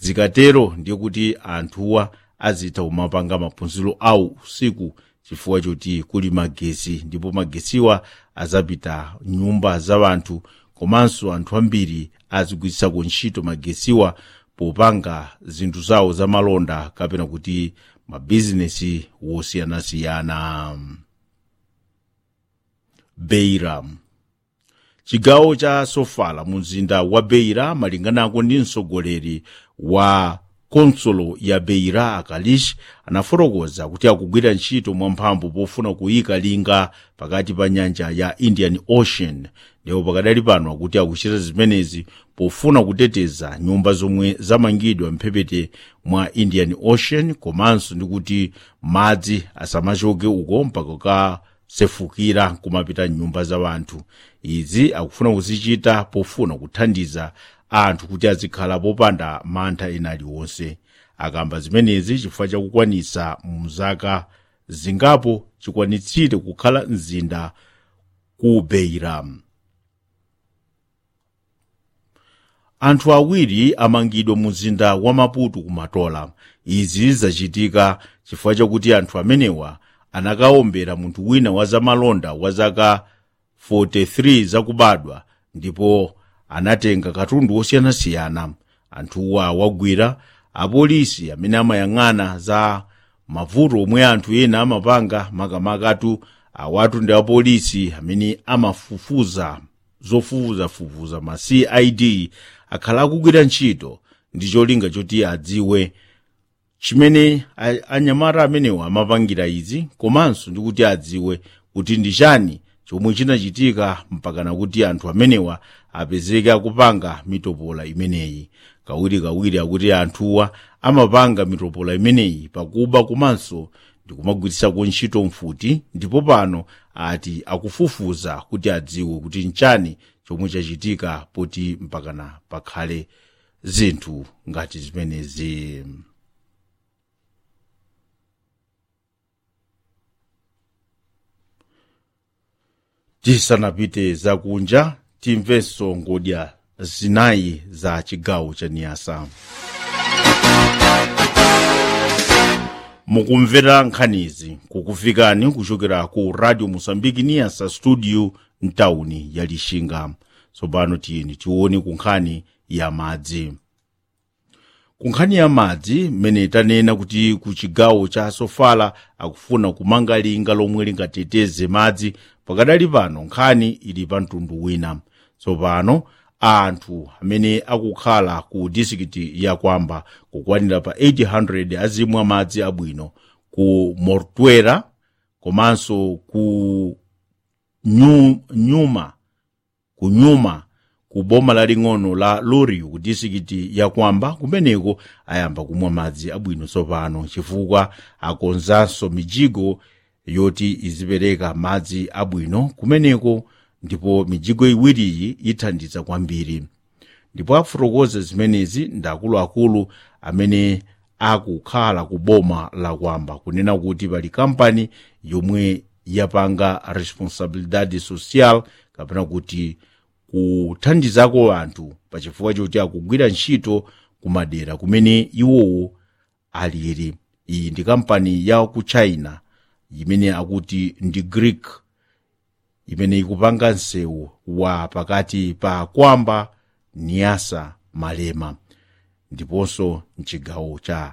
zikatero ndiye kuti anthuwa azitha kumapanga maphunziro awo usiku chifukwa choti kuli magesi ndipo magesiwa azapita nyumba za wanthu komanso anthu ambiri azigwiritsako ntchito magesiwa popanga zinthu zawo za malonda kapena kuti mabizinesi wosiyanasiyana beira chigawo cha sofala mu mzinda wa beira malinganako ndi mtsogoleri wa konsolo ya beira akalish anafotokoza kuti akugwira ntchito mwamphamvu pofuna kuyika linga pakati pa nyanja ya indian ocean ndipo pakadali pano akuti akuchita zimenezi pofuna kuteteza nyumba zomwe zamangidwa mphepete mwa indian ocean komanso ndi kuti madzi asamachoke uko mpaka kasefukira kumapita nyumba za wanthu izi akufuna kuzichita pofuna kuthandiza anthu kuti azikhala popanda mantha ena aliwonse akamba zimenezi chifukwa chakukwanitsa mzaka zingapo chikwanitsire kukhala mzinda ku beira anthu awiri amangidwa mu mzinda wa maputo kumatola izi zachitika chifukwa chakuti anthu amenewa anakaombera munthu wina wa zamalonda wa zaka 43 zakubadwa ndipo anatenga katundu wosiyanasiyana anthuwa wagwira apolisi amene amayang'ana za mavuto omwe anthu ena amapanga makamakatu awatu ndi apolisi amene amafufuza zofufuzafufuza ma cid akhala akugwira ntchito ndi cholinga choti adziwe chimene anyamata amenewa amapangira izi komanso ndi kuti adziwe kuti ndi chani chomwe chinachitika mpakana kuti anthu amenewa apezeke akupanga mitopola imeneyi kawirikawiri akuti anthuwa amapanga mitopola imeneyi pakuba komanso ndikumagwiritsako ntchito mfuti ndipo pano ati akufufuza kuti adziwe kuti nchani chomwe chachitika poti mpakana pakhale zinthu ngati zimenezi tisanapite zakunja timvenso ngodya zinayi za chigawo cha niyasa mukumvera nkhanizi kukufikani kuchokera ku radio mosambiki niyasa studio mtawuni ya lixinga tsopano tiyeni tione ku nkhani ya madzi ku nkhani ya madzi mmene tanena kuti ku chigawo cha sofala akufuna kumanga linga lomwe lingateteze madzi pakadali pano nkhani ili pa mtundu wina tsopano anthu amene akukhala ku disikiti ya kwamba kukwanira pa 800 azimwa madzi abwino ku mortuera komanso ku nyu, nyuma ku nyuma ku boma laling'ono la loriu ku disikiti ya kwamba kumeneko ayamba kumwa madzi abwino tsopano chifukwa akonzanso mijigo yoti izipereka madzi abwino kumeneko ndipo mijigo iwiriyi ithandiza kwambiri ndipo afotokoza zimenezi ndi akuluakulu amene akukhala ku boma la kwamba kunena kuti pali kampani yomwe yapanga responsabilidade social kapena kuti kuthandizako anthu pachifukwa choti akugwira ntchito kumadera kumene iwowo aliri iyi ndi kampani ya ku china imene akuti ndi greek imene ikupanga msewu wa pakati pa kwamba niyasa malema ndiponso mchigawo cha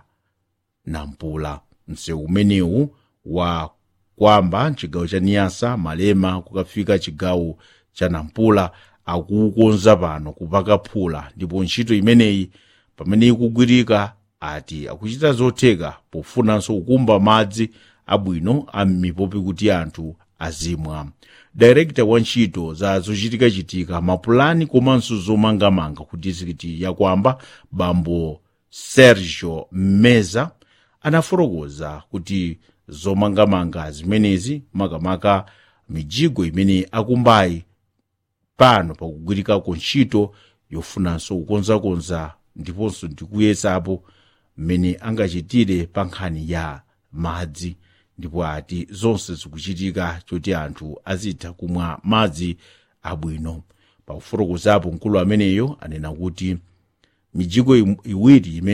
nampula msewu umenewu wa kwamba mchigawo cha niyasa malema kukafika chigawo cha nampula akuukonza pano kupaka phula ndipo ntchito imeneyi pamene ikugwirika ati akuchita zotheka pofunanso kukumba madzi abwino ammipopi kuti anthu azimwa direkta wa ntchito za zochitikachitika mapulani komanso zomangamanga ku distrikiti ya kwamba bambo sergio mmeza anafotokoza kuti zomangamanga zimenezi makamaka mijigo imene akumbayi pano pakugwirikako ntchito yofunanso kukonzakonza ndiponso ndikuyesapo mmene angachitire pa nkhani ya madzi ndipo ati zonse zikuchitika choti anthu azitha kumwa madzi abwino pakufotokozapo mkulu ameneyo anena kuti mijigo iwiri imene